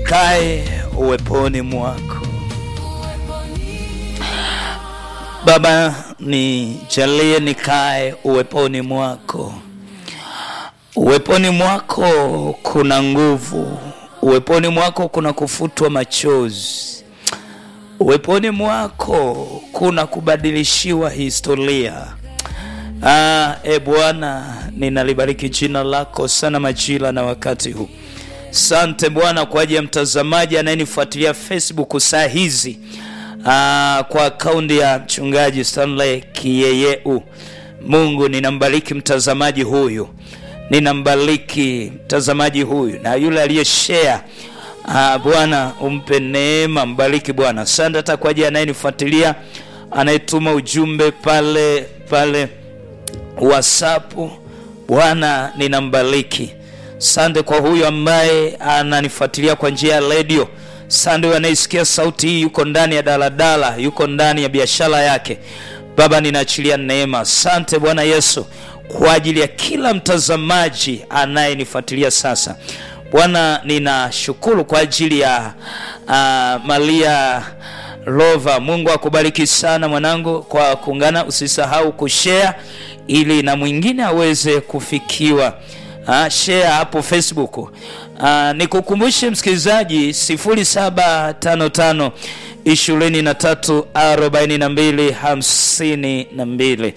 nikae uweponi mwako Baba, nijalie nikae uweponi mwako. Uweponi mwako kuna nguvu, uweponi mwako kuna kufutwa machozi, uweponi mwako kuna kubadilishiwa historia. Ah, e Bwana, ninalibariki jina lako sana majira na wakati huu. Sante Bwana kwa ajili ya mtazamaji anayenifuatilia Facebook saa hizi. Ah, kwa akaunti ya mchungaji Stanley Kiyeyeu. Mungu ninambariki mtazamaji huyu, ninambariki mtazamaji huyu na yule aliyeshare. Ah, Bwana umpe neema, mbariki Bwana. Asante hata kwa ajili anayenifuatilia anayetuma ujumbe pale pale WhatsApp. Bwana ninambariki. Sante kwa huyu ambaye ananifuatilia kwa njia ya redio. Sande anayesikia sauti hii, yuko ndani ya daladala, yuko ndani ya biashara yake. Baba, ninaachilia neema. Sante Bwana Yesu kwa ajili ya kila mtazamaji anayenifuatilia sasa. Bwana, ninashukuru kwa ajili ya uh, Maria Lova. Mungu akubariki sana mwanangu kwa kuungana. Usisahau kushare ili na mwingine aweze kufikiwa. Uh, share hapo Facebook. Uh, nikukumbushe msikilizaji 0755 23 42 52.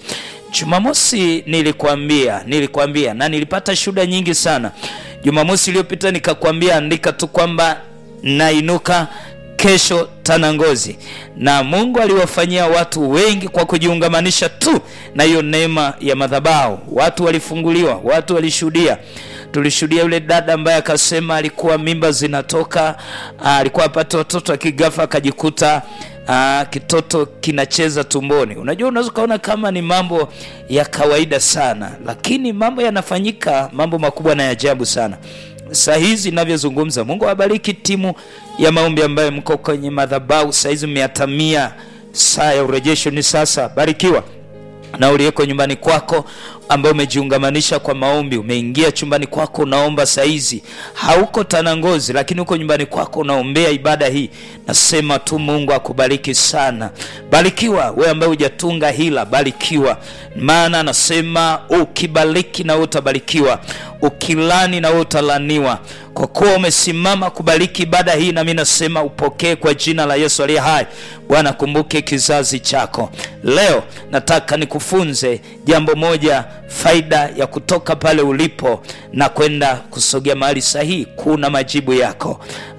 Jumamosi nilikwambia, nilikwambia na nilipata shuhuda nyingi sana. Jumamosi iliyopita nikakwambia andika tu kwamba nainuka kesho Tanangozi, na Mungu aliwafanyia watu wengi kwa kujiungamanisha tu na hiyo neema ya madhabahu. Watu walifunguliwa, watu walishuhudia. Tulishuhudia yule dada ambaye akasema alikuwa mimba zinatoka, alikuwa apate watoto, akigafa akajikuta Aa, kitoto kinacheza tumboni. Unajua, unaweza ukaona kama ni mambo ya kawaida sana, lakini mambo yanafanyika, mambo makubwa na ya ajabu sana. Saa hizi ninavyozungumza, Mungu awabariki timu ya maombi ambayo mko kwenye madhabahu saa hizi, mmeatamia saa ya urejesho ni sasa. Barikiwa na uliyeko nyumbani kwako ambao umejiungamanisha kwa maombi, umeingia chumbani kwako unaomba saa hizi, hauko Tanangozi, lakini uko nyumbani kwako unaombea ibada hii. Nasema tu Mungu akubariki sana. Barikiwa wewe ambaye hujatunga hila, barikiwa, maana anasema ukibariki na wewe utabarikiwa, ukilani na wewe utalaniwa. Kwa kuwa umesimama kubariki ibada hii, nami nasema upokee kwa jina la Yesu aliye hai. Bwana, kumbuke kizazi chako. Leo nataka nikufunze jambo moja, faida ya kutoka pale ulipo na kwenda kusogea mahali sahihi. Kuna majibu yako.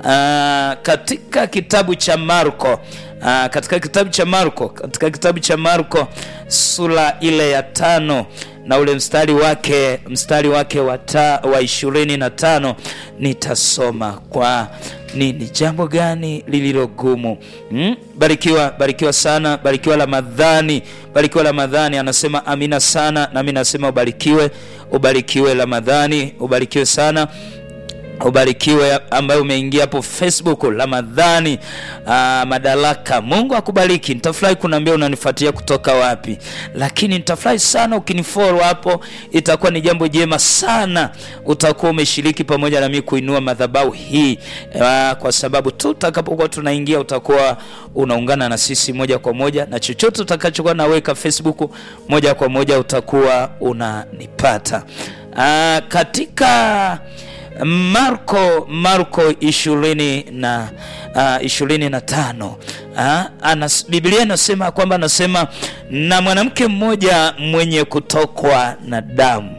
Aa, katika kitabu cha Marko Aa, katika kitabu cha Marko katika kitabu cha Marko sura ile ya tano na ule mstari wake mstari wake wa ishirini na tano nitasoma kwa nini jambo gani lililo gumu hmm? Barikiwa, barikiwa sana, barikiwa Ramadhani, barikiwa Ramadhani. Anasema amina sana, nami nasema ubarikiwe, ubarikiwe Ramadhani, ubarikiwe sana ubarikiwe ambaye umeingia hapo Facebook. Ramadhani aa, Madaraka, Mungu akubariki. Nitafurahi kunaambia unanifuatilia kutoka wapi, lakini nitafurahi sana ukinifollow hapo, itakuwa ni jambo jema sana. Utakuwa umeshiriki pamoja na mimi kuinua madhabahu hii aa, kwa sababu tu utakapokuwa tunaingia utakuwa unaungana na sisi moja kwa moja, na chochote utakachokuwa naweka Facebook moja kwa moja utakuwa unanipata aa, katika Marko Marko ishirini na uh, ishirini na tano uh, anas, Biblia inasema kwamba anasema na mwanamke mmoja mwenye kutokwa na damu,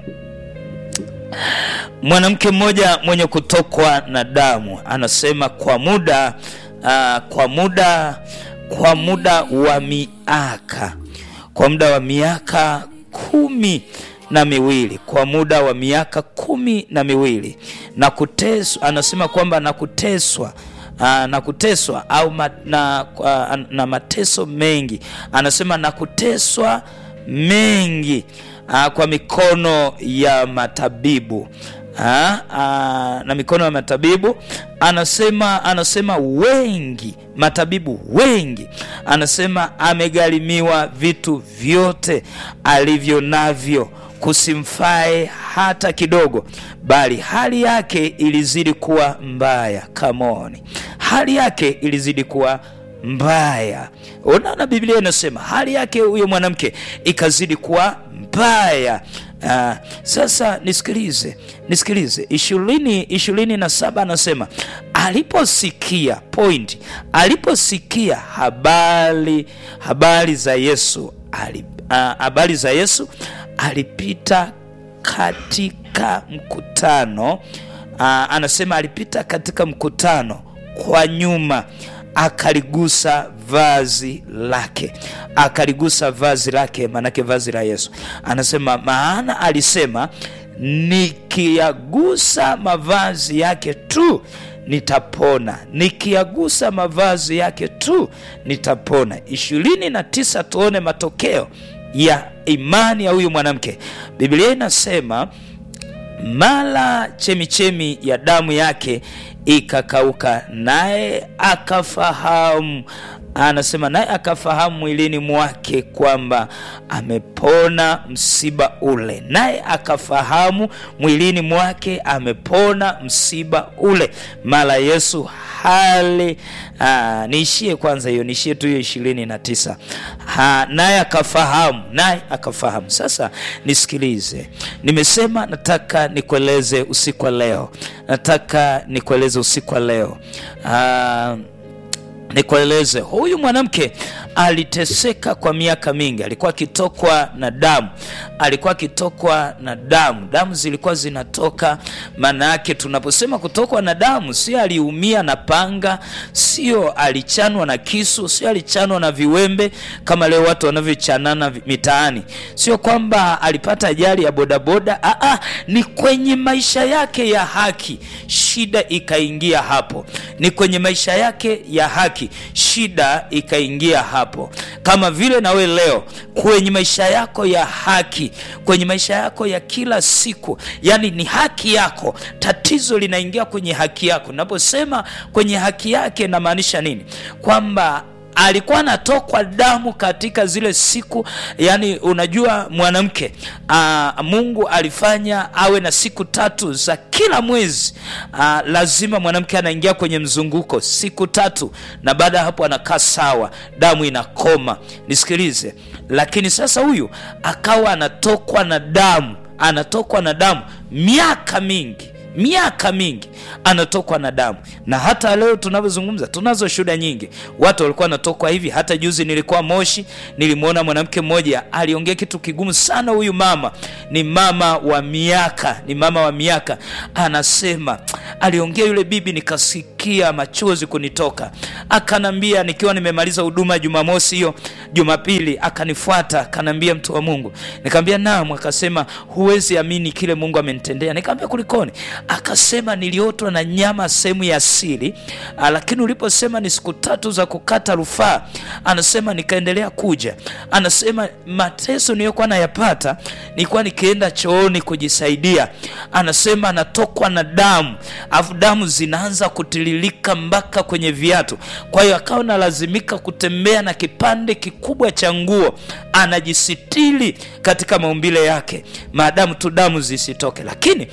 mwanamke mmoja mwenye kutokwa na damu, anasema kwa muda uh, kwa muda kwa muda wa miaka kwa muda wa miaka kumi na miwili kwa muda wa miaka kumi na miwili na kuteswa. Anasema kwamba na kuteswa aa, na kuteswa au ma, na, aa, na mateso mengi. Anasema na kuteswa mengi aa, kwa mikono ya matabibu aa, aa, na mikono ya matabibu anasema anasema wengi matabibu wengi, anasema amegharimiwa vitu vyote alivyo navyo kusimfae hata kidogo, bali hali yake ilizidi kuwa mbaya. Come on, hali yake ilizidi kuwa mbaya. Unaona, Biblia inasema hali yake huyo mwanamke ikazidi kuwa mbaya. Uh, sasa nisikilize, nisikilize ishirini ishirini na saba anasema aliposikia point, aliposikia habari habari za Yesu ali, uh, habari za Yesu alipita katika mkutano uh, anasema alipita katika mkutano kwa nyuma akaligusa vazi lake, akaligusa vazi lake, maanake vazi la Yesu. Anasema maana alisema, nikiyagusa mavazi yake tu nitapona, nikiyagusa mavazi yake tu nitapona. ishirini na tisa, tuone matokeo ya imani ya huyu mwanamke. Biblia inasema mara chemichemi ya damu yake ikakauka, naye akafahamu anasema naye akafahamu mwilini mwake kwamba amepona msiba ule, naye akafahamu mwilini mwake amepona msiba ule. Mara Yesu hali aa, niishie kwanza hiyo, niishie tu hiyo ishirini na tisa. Naye akafahamu, naye akafahamu. Sasa nisikilize, nimesema nataka nikueleze usiku wa leo, nataka nikueleze usiku wa leo aa, nikueleze huyu mwanamke aliteseka kwa miaka mingi, alikuwa akitokwa na damu, alikuwa akitokwa na damu, damu zilikuwa zinatoka. Maana yake tunaposema kutokwa na damu, sio aliumia na panga, sio alichanwa na kisu, sio alichanwa na viwembe kama leo watu wanavyochanana mitaani, sio kwamba alipata ajali ya bodaboda. Aa, ni kwenye maisha yake ya haki shida ikaingia hapo, ni kwenye maisha yake ya haki shida ikaingia hapo, kama vile nawe leo kwenye maisha yako ya haki, kwenye maisha yako ya kila siku, yani ni haki yako, tatizo linaingia kwenye haki yako. Naposema kwenye haki yake, namaanisha nini? Kwamba alikuwa anatokwa damu katika zile siku. Yani unajua mwanamke aa, Mungu alifanya awe na siku tatu za kila mwezi. Aa, lazima mwanamke anaingia kwenye mzunguko siku tatu, na baada ya hapo anakaa sawa, damu inakoma. Nisikilize, lakini sasa huyu akawa anatokwa na damu, anatokwa na damu miaka mingi miaka mingi anatokwa na damu, na hata leo tunavyozungumza, tunazo shuhuda nyingi, watu walikuwa wanatokwa hivi. Hata juzi nilikuwa Moshi, nilimwona mwanamke mmoja aliongea kitu kigumu sana. Huyu mama ni mama wa miaka, ni mama wa miaka, anasema aliongea yule bibi, nikasikia machozi kunitoka. Akanambia nikiwa nimemaliza huduma Jumamosi hiyo, Jumapili akanifuata akanambia, mtu wa Mungu. Nikamwambia naam. Akasema huwezi amini kile Mungu amenitendea. Nikamwambia kulikoni? Akasema niliotwa na nyama sehemu ya siri, lakini uliposema ni siku tatu za kukata rufaa, anasema nikaendelea kuja. Anasema mateso niliyokuwa nayapata, nilikuwa nikienda chooni kujisaidia. Anasema anatokwa na damu, afu damu zinaanza kutiririka mpaka kwenye viatu. Kwa hiyo akawa nalazimika kutembea na kipande kikubwa cha nguo, anajisitiri katika maumbile yake, maadamu tu damu zisitoke, lakini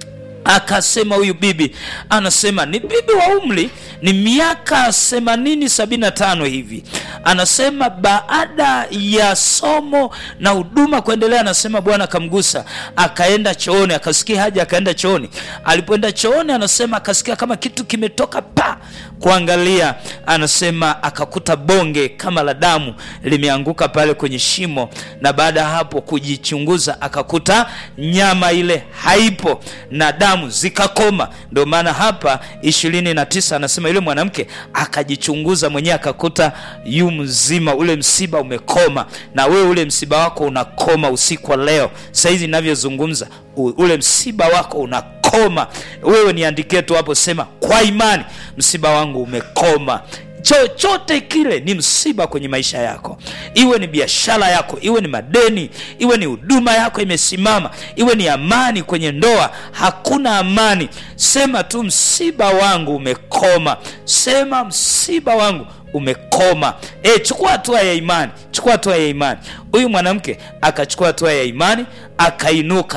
akasema huyu bibi anasema ni bibi wa umri ni miaka themanini sabini na tano hivi. Anasema baada ya somo na huduma kuendelea, anasema Bwana akamgusa, akaenda chooni, akasikia haja, akaenda chooni. Alipoenda chooni, anasema akasikia kama kitu kimetoka pa kuangalia, anasema akakuta bonge kama la damu limeanguka pale kwenye shimo, na baada ya hapo kujichunguza, akakuta nyama ile haipo na damu zikakoma. Ndio maana hapa ishirini na tisa anasema yule mwanamke akajichunguza mwenyewe akakuta yu mzima, ule msiba umekoma. Na wewe ule msiba wako unakoma usiku wa leo, saizi ninavyozungumza, ule msiba wako unakoma. Wewe niandikie tu hapo, sema kwa imani, msiba wangu umekoma. Chochote kile ni msiba kwenye maisha yako, iwe ni biashara yako, iwe ni madeni, iwe ni huduma yako imesimama, iwe ni amani kwenye ndoa, hakuna amani. Sema tu msiba wangu umekoma, sema msiba wangu umekoma. E, chukua hatua ya imani, chukua hatua ya imani. Huyu mwanamke akachukua hatua ya imani, akainuka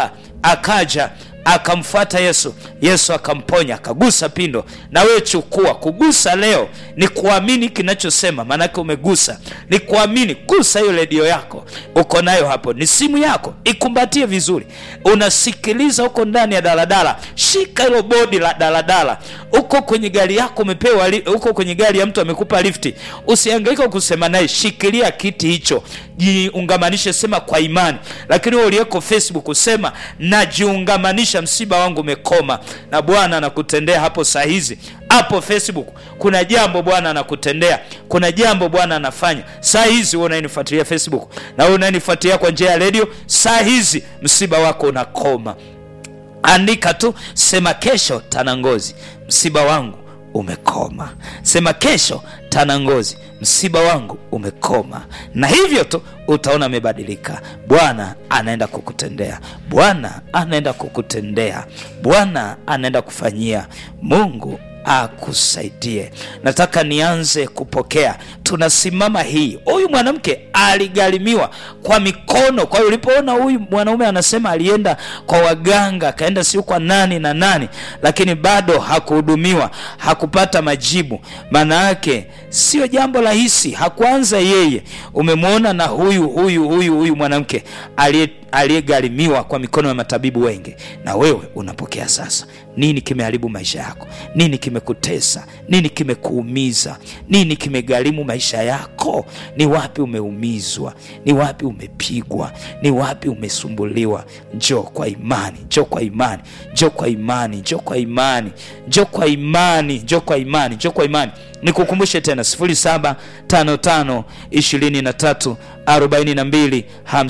akaja akamfuata yesu yesu akamponya akagusa pindo na wewe chukua kugusa leo ni kuamini kinachosema maanake umegusa ni kuamini gusa hiyo redio yako uko nayo hapo ni simu yako ikumbatie vizuri unasikiliza huko ndani ya daladala shika hilo bodi la daladala uko kwenye gari yako umepewa li- uko kwenye gari ya mtu amekupa lifti usiangaika kusema naye shikilia kiti hicho jiungamanishe sema kwa imani lakini wewe uliyeko facebook usema najiungamanisha msiba wangu umekoma na bwana anakutendea hapo saa hizi hapo facebook kuna jambo bwana anakutendea kuna jambo bwana anafanya saa hizi wewe unayenifuatilia facebook na wewe unayenifuatilia kwa njia ya redio saa hizi msiba wako unakoma andika tu sema kesho tanangozi msiba wangu umekoma sema kesho tanangozi msiba wangu umekoma na hivyo tu utaona amebadilika bwana anaenda kukutendea bwana anaenda kukutendea bwana anaenda kufanyia mungu akusaidie nataka nianze kupokea tunasimama hii huyu mwanamke aligharimiwa kwa mikono kwa hiyo ulipoona huyu mwanaume anasema alienda kwa waganga akaenda siu kwa nani na nani lakini bado hakuhudumiwa hakupata majibu maana yake sio jambo rahisi hakuanza yeye umemwona na huyu huyu huyu huyu mwanamke aliye aliyegharimiwa kwa mikono ya matabibu wengi na wewe unapokea sasa nini kimeharibu maisha yako nini kimekutesa nini kimekuumiza nini kimegharimu maisha yako ni wapi umeumizwa ni wapi umepigwa ni wapi umesumbuliwa njoo kwa imani njoo kwa imani njoo kwa imani njoo kwa imani njoo kwa imani njoo kwa imani njoo kwa imani nikukumbushe tena 0755 23 42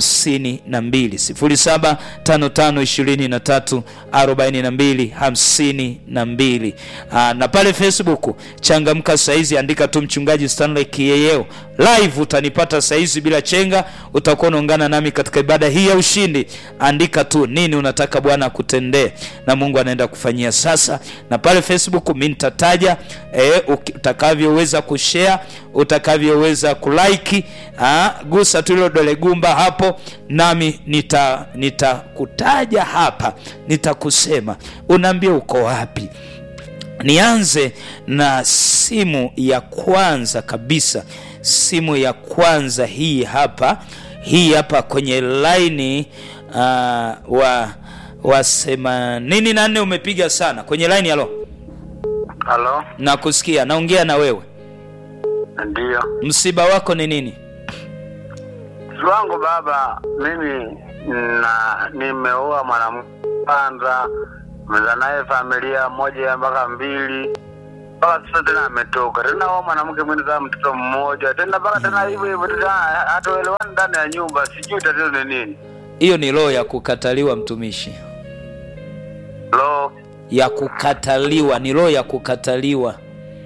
52 0755 23 42 52 Aa, na pale facebook changamka saizi andika tu mchungaji stanley kiyeyeo live utanipata saizi bila chenga utakuwa unaungana nami katika ibada hii ya ushindi andika tu nini unataka bwana akutendee na mungu anaenda kufanyia sasa na pale facebook mi nitataja e, utakavyoweza kushare utakavyoweza kulike ah, gusa tu ilo dole gumba hapo nami nitakutaja nita nitakutaja hapa nitakusema unaambia uko wapi nianze na simu ya kwanza kabisa simu ya kwanza hii hapa hii hapa kwenye laini uh, wa wa themanini na nne umepiga sana kwenye laini halo Halo, nakusikia naongea na wewe ndiyo. msiba wako ni nini Si wangu baba, mimi na nimeoa mwanamke kwanza, meza naye familia moja mpaka mbili mpaka sasa tena ametoka tena oa mwanamke mwingine kama mtoto mmoja tena mpaka tena hivyo hivyo tena hatuelewani ndani ya nyumba, sijui tatizo ni nini. hiyo ni roho ya kukataliwa mtumishi Lo, ya kukataliwa ni roho ya kukataliwa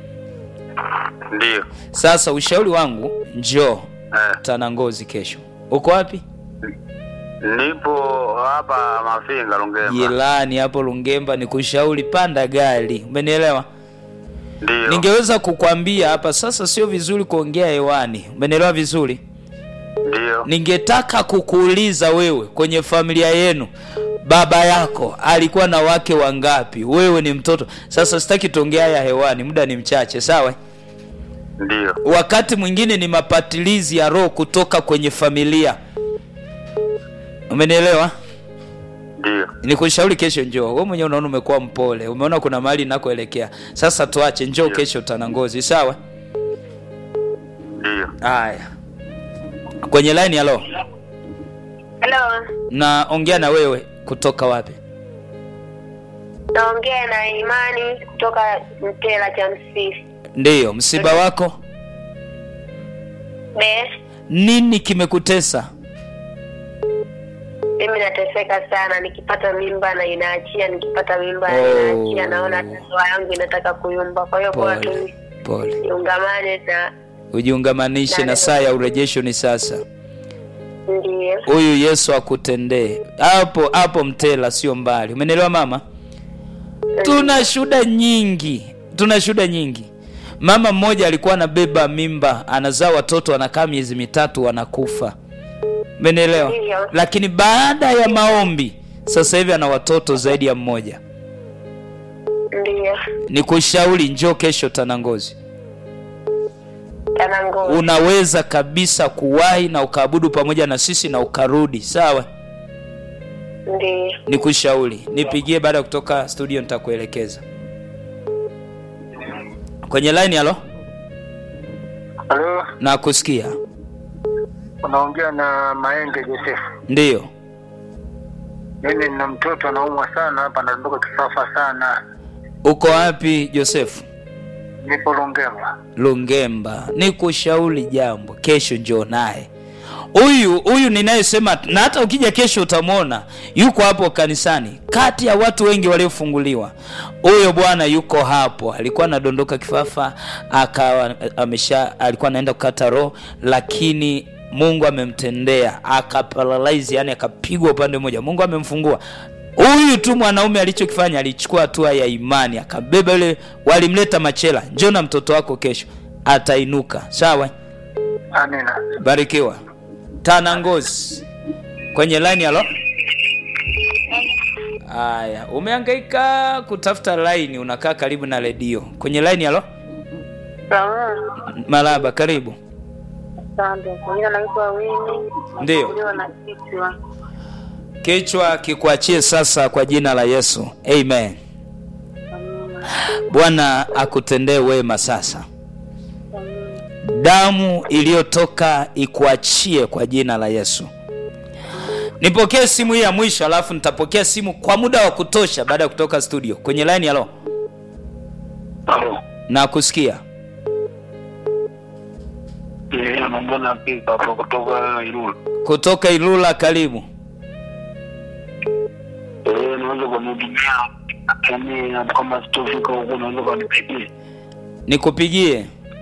ndiyo sasa ushauri wangu njoo eh. tanangozi kesho uko wapi Nipo hapa Mafinga Lungemba, jirani hapo lungemba ni kushauri panda gari umenielewa ndiyo ningeweza kukwambia hapa sasa sio vizuri kuongea hewani umenielewa vizuri ndiyo ningetaka kukuuliza wewe kwenye familia yenu baba yako alikuwa na wake wangapi wewe ni mtoto sasa sitaki tuongea haya hewani muda ni mchache sawa ndiyo wakati mwingine ni mapatilizi ya roho kutoka kwenye familia umenielewa ndiyo nikushauri kesho njoo we mwenyewe unaona umekuwa mpole umeona kuna mahali nakoelekea sasa tuache njoo Ndio. kesho tanangozi sawa ndiyo. haya kwenye line halo Halo, naongea na wewe kutoka wapi naongea na Imani kutoka Mtela cha Msisi. ndiyo msiba wako Be, nini kimekutesa mimi nateseka sana, nikipata mimba na inaachia, nikipata mimba na Oh. inaachia, naona ndoa yangu inataka kuyumba. Kwa hiyo bora tu pole pole niungamane na ujiungamanishe na saa ya urejesho ni sasa ndiyo huyu yesu akutendee hapo hapo mtela sio mbali umenielewa mama tuna shuda nyingi tuna shuda nyingi mama mmoja alikuwa anabeba mimba anazaa watoto anakaa miezi mitatu wanakufa umenielewa Ndiyo. lakini baada ya maombi sasa hivi ana watoto zaidi ya mmoja Ndiyo. nikushauri njoo kesho tanangozi Tanangozi. unaweza kabisa kuwahi na ukaabudu pamoja na sisi na ukarudi sawa Ndiyo. nikushauri nipigie baada ya kutoka studio nitakuelekeza kwenye line halo Halo, nakusikia unaongea na Maenge Josefu. ndiyo Mimi nina mtoto anaumwa sana hapa, anadondoka kifafa sana. uko wapi josefu Nipo Lungemba. lungemba nikushauri jambo kesho njoo naye huyu huyu ninayesema na hata ukija kesho utamwona yuko hapo kanisani kati ya watu wengi waliofunguliwa huyo bwana yuko hapo alikuwa anadondoka kifafa akawa amesha alikuwa anaenda kukata roho lakini mungu amemtendea akaparalyze yani akapigwa upande mmoja mungu amemfungua huyu tu mwanaume alichokifanya alichukua hatua ya imani akabeba yule walimleta machela njoo na mtoto wako kesho atainuka sawa Amina. barikiwa tana ngozi kwenye line halo haya umehangaika kutafuta line unakaa karibu na redio kwenye line halo Sawa. maraba karibu Asante. Kwa jina naitwa Wini. Ndiyo. Nasumbuliwa na kichwa. kichwa kikuachie sasa kwa jina la yesu amen Amina. bwana akutendee wema sasa Amina. damu iliyotoka ikuachie kwa jina la yesu nipokee simu hii ya mwisho alafu nitapokea simu kwa muda wa kutosha baada ya kutoka studio kwenye line halo Halo. na kusikia Eh, anaongea na Pika hapo kutoka Irula. kutoka ilula karibu Eh, naweza kunihudumia. Yaani kama sitofika huko naweza kunipigia. nikupigie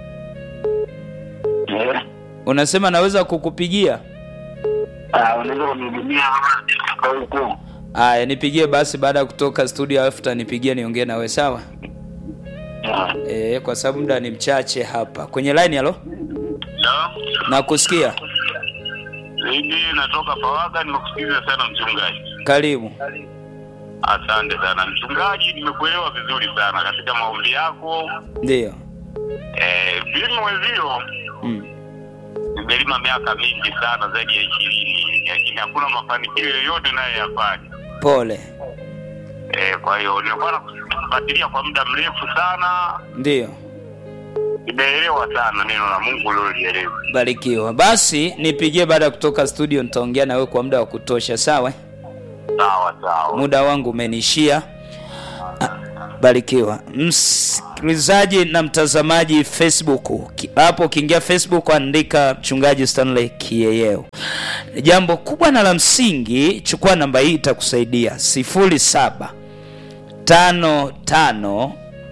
Eh. unasema naweza kukupigia Ah, unaweza kunihudumia kama sitofika huko. aya nipigie basi baada ya kutoka studio alafu tanipigia niongee nawe sawa Ah. e, kwa sababu muda ni mchache hapa kwenye line halo Ya. na kusikia Mimi natoka Pawaga, nimekusikiliza sana mchungaji. karibu Asante sana mchungaji, nimekuelewa vizuri sana katika maombi yako. ndio Eh, mimi mwezio mm. nimelima miaka mingi sana, zaidi ya ishirini, lakini hakuna mafanikio yoyote nayoyafanya. pole Eh, kwa hiyo nimekuwa nakufuatilia kwa muda mrefu sana, ndio nimeelewa sana neno la Mungu uliolielewa. barikiwa basi nipigie baada ya kutoka studio nitaongea na wewe kwa muda wa kutosha sawa Sawa sawa. muda wangu umenishia Ah, barikiwa msikilizaji na mtazamaji facebook Ki- hapo ukiingia facebook andika mchungaji stanley kieyeo jambo kubwa na la msingi chukua namba hii itakusaidia 07 tano tano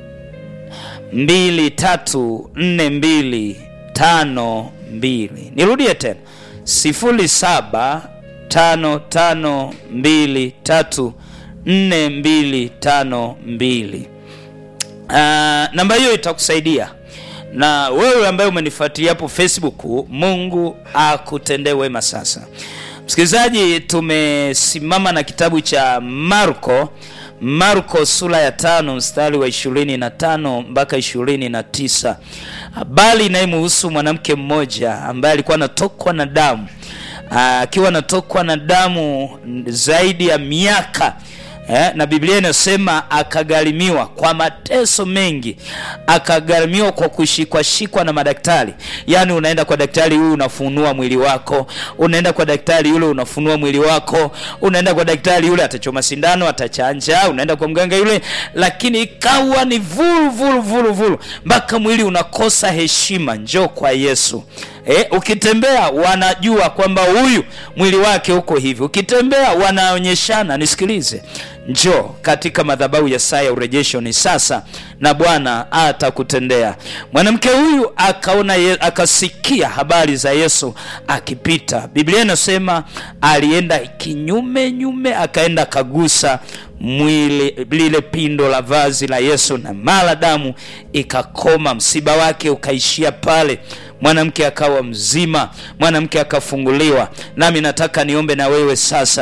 mbili tatu nne mbili tano mbili nirudie tena sifuri saba tano tano mbili tatu nne mbili tano mbili uh, namba hiyo itakusaidia na wewe ambaye umenifuatilia hapo facebook mungu akutendee wema sasa msikilizaji tumesimama na kitabu cha marko marko sura ya tano mstari wa ishirini na tano mpaka ishirini na tisa habari inayemuhusu mwanamke mmoja ambaye alikuwa anatokwa na damu Ah, akiwa anatokwa na damu zaidi ya miaka eh, na biblia inasema akagharimiwa kwa mateso mengi akagharimiwa kwa kushikwashikwa na madaktari yaani unaenda kwa daktari huyu unafunua mwili wako unaenda kwa daktari yule unafunua mwili wako unaenda kwa daktari yule atachoma sindano atachanja unaenda kwa mganga yule lakini ikawa ni vulu vulu vulu vulu mpaka mwili unakosa heshima njoo kwa yesu E, ukitembea wanajua kwamba huyu mwili wake uko hivi ukitembea wanaonyeshana nisikilize njoo katika madhabahu ya saa ya urejesho ni sasa na bwana atakutendea mwanamke huyu akaona ye, akasikia habari za yesu akipita biblia inasema alienda kinyume nyume akaenda akagusa mwili lile pindo la vazi la yesu na mara damu ikakoma msiba wake ukaishia pale mwanamke akawa mzima mwanamke akafunguliwa nami nataka niombe na wewe sasa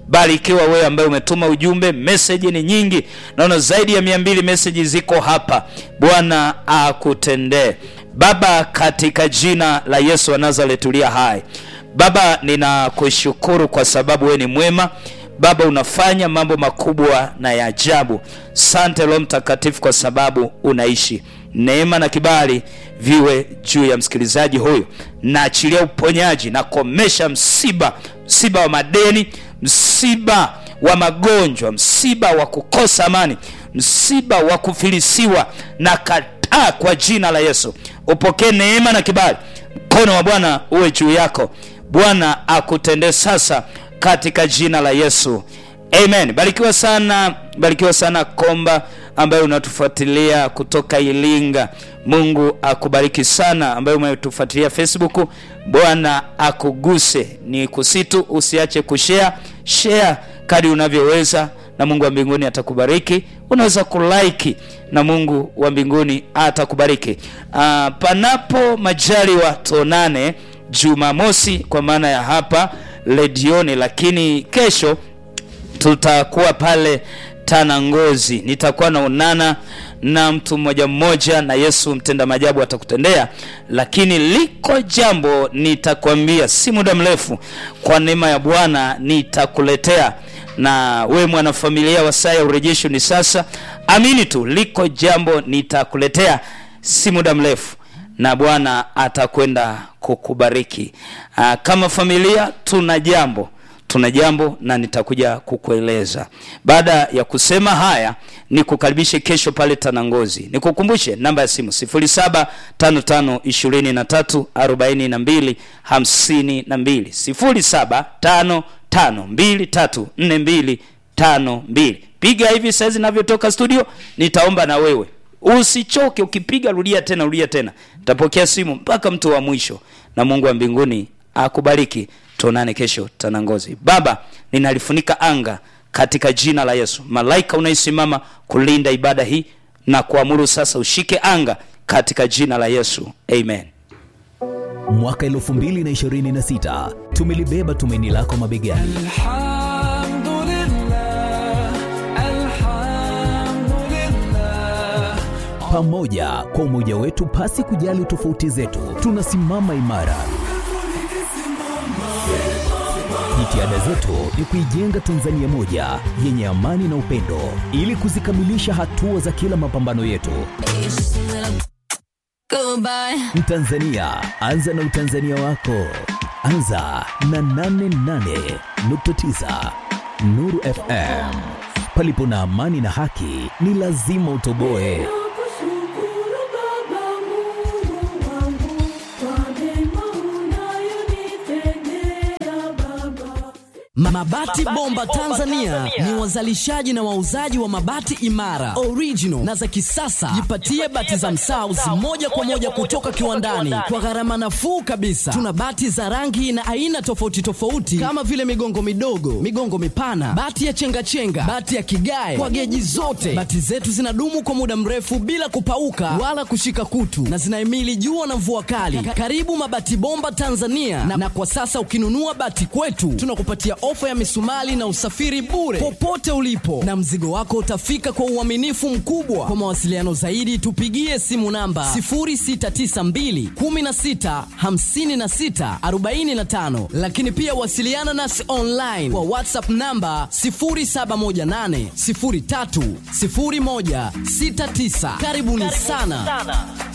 barikiwa wewe ambaye umetuma ujumbe meseji ni nyingi naona zaidi ya mia mbili meseji ziko hapa bwana akutendee baba katika jina la yesu wa nazareti ulia hai baba ninakushukuru kwa sababu wewe ni mwema baba unafanya mambo makubwa na ya ajabu sante roho mtakatifu kwa sababu unaishi neema na kibali viwe juu ya msikilizaji huyu naachilia uponyaji nakomesha msiba msiba wa madeni msiba wa magonjwa msiba wa kukosa amani msiba wa kufilisiwa na kataa kwa jina la yesu upokee neema na kibali mkono wa bwana uwe juu yako bwana akutendee sasa katika jina la yesu amen barikiwa sana barikiwa sana komba ambaye unatufuatilia kutoka ilinga mungu akubariki sana ambaye umetufuatilia facebook bwana akuguse ni kusitu usiache kushare share kadi unavyoweza na mungu wa mbinguni atakubariki unaweza kulaiki na mungu wa mbinguni atakubariki uh, panapo majaliwa tuonane jumamosi kwa maana ya hapa redioni lakini kesho tutakuwa pale tana ngozi nitakuwa naonana na mtu mmoja mmoja na yesu mtenda majabu atakutendea lakini liko jambo nitakwambia si muda mrefu kwa neema ya bwana nitakuletea na we mwanafamilia wa saa ya urejesho ni sasa amini tu liko jambo nitakuletea si muda mrefu na bwana atakwenda kukubariki Aa, kama familia tuna jambo tuna jambo na nitakuja kukueleza baada ya kusema haya nikukaribishe kesho pale tanangozi nikukumbushe namba ya simu 755234252 0755234252 piga hivi saizi navyotoka studio nitaomba na wewe usichoke ukipiga rudia tena rudia tena tapokea simu mpaka mtu wa mwisho na mungu wa mbinguni akubariki tuonane kesho tanangozi baba ninalifunika anga katika jina la yesu malaika unaisimama kulinda ibada hii na kuamuru sasa ushike anga katika jina la yesu amen mwaka 2026 tumelibeba tumaini lako mabegani الحمد لله الحمد لله pamoja kwa umoja wetu pasi kujali tofauti zetu tunasimama imara jitihada zetu ni kuijenga tanzania moja yenye amani na upendo ili kuzikamilisha hatua za kila mapambano yetu Goodbye. mtanzania anza na utanzania wako anza na 88.9 nuru fm palipo na amani na haki ni lazima utoboe Nakushukuru Baba Mungu wangu kwa mema unayonitendea Baba. Mabati Bomba Tanzania ni wazalishaji na wauzaji wa mabati imara, original na za kisasa. Jipatie bati za Msaus moja kwa moja kutoka kiwandani kwa gharama nafuu kabisa. Tuna bati za rangi na aina tofauti tofauti kama vile migongo midogo, migongo mipana, bati ya chengachenga, bati ya kigae kwa geji zote. Bati zetu zinadumu kwa muda mrefu bila kupauka wala kushika kutu na zinahimili jua na mvua kali. Ka- Karibu Mabati Bomba Tanzania na, na kwa sasa ukinunua bati kwetu tunakupatia ofa ya misumali na usafiri bure popote ulipo, na mzigo wako utafika kwa uaminifu mkubwa. Kwa mawasiliano zaidi, tupigie simu namba 0692 16 56 45, lakini pia wasiliana nasi online kwa WhatsApp namba 0718 03 0169. Karibuni sana.